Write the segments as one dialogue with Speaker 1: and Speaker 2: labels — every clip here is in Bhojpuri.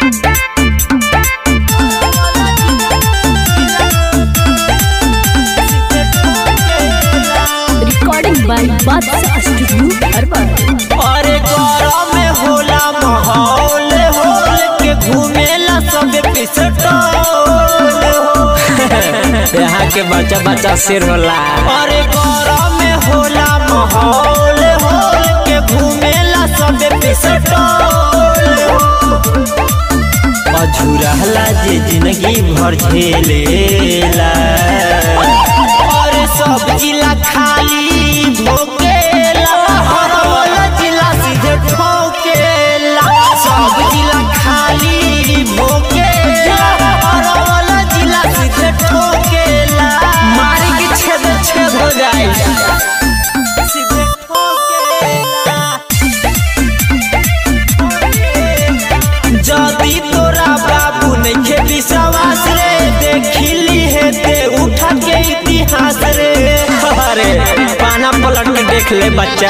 Speaker 1: रिकॉर्डिंग बाय बादशाह स्टूडियो अरबन
Speaker 2: अरे गौरव में होला माहौल होल के घूमेला सब पिसटोल
Speaker 3: यहाँ के बच्चा बच्चा सिर होला
Speaker 2: अरे गौरव में होला माहौल होल के घूमेला सब पिसटोल अझुरहला जे जिंदगी भर झेलेला अरे सब जिला खाली भोकेला हर वाला जिला सीधे ठोकेला सब जिला खाली भोकेला हर वाला जिला सीधे ठोकेला
Speaker 3: मारी के छेद छेद हो जाए
Speaker 2: सीधे ठोकेला जदी तोरा बाबू नइखे विश्वास रे देखिली है ते उठा के इतिहास रे
Speaker 3: अरे पाना पलट के देख ले बच्चा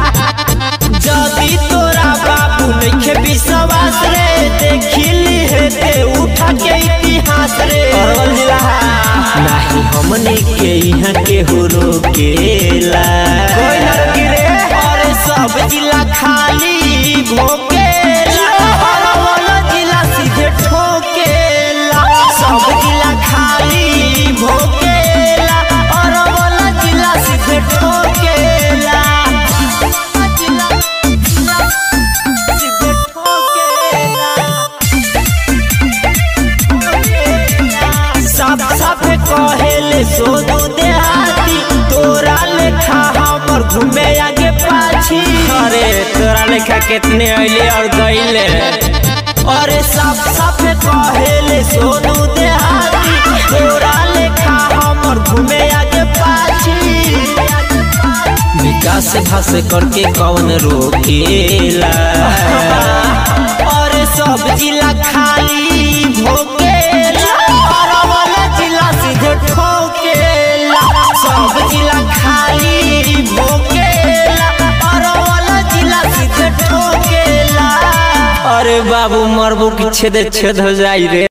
Speaker 2: जदी तोरा बाबू नइखे विश्वास रे देखिली है ते उठा के इतिहास रे
Speaker 3: अरवल जिला
Speaker 2: नाही हमने के यहाँ के हो रोकेला
Speaker 3: कोई ना रोकी रे।
Speaker 2: अरे सब जिला खाली भोकेला अरवल जिला सीधे ठोकेला सब जिला खाली भोकेला अरवल जिला सीधे ठोकेला सीधे ठोकेला साफ साफ कहेले सोनू देहाती तोरा लेखा हमर घूमे आगे पाछी
Speaker 3: अरे तोरा लेखा कितने अइले और गइले
Speaker 2: अरे साफ साफ कहेले सोनू देहाती तोरा लेखा हमर घूमे आगे पाछी
Speaker 3: विकास भास करके कौन रोकेला
Speaker 2: अरे सब जिला खाली भोकेला अरवल जिला सीधे ठोकेला सब जिला खाली भोकेला अरवल जिला सीधे ठोकेला
Speaker 3: अरे बाबू मरबू की छेद छेद हो जाई रे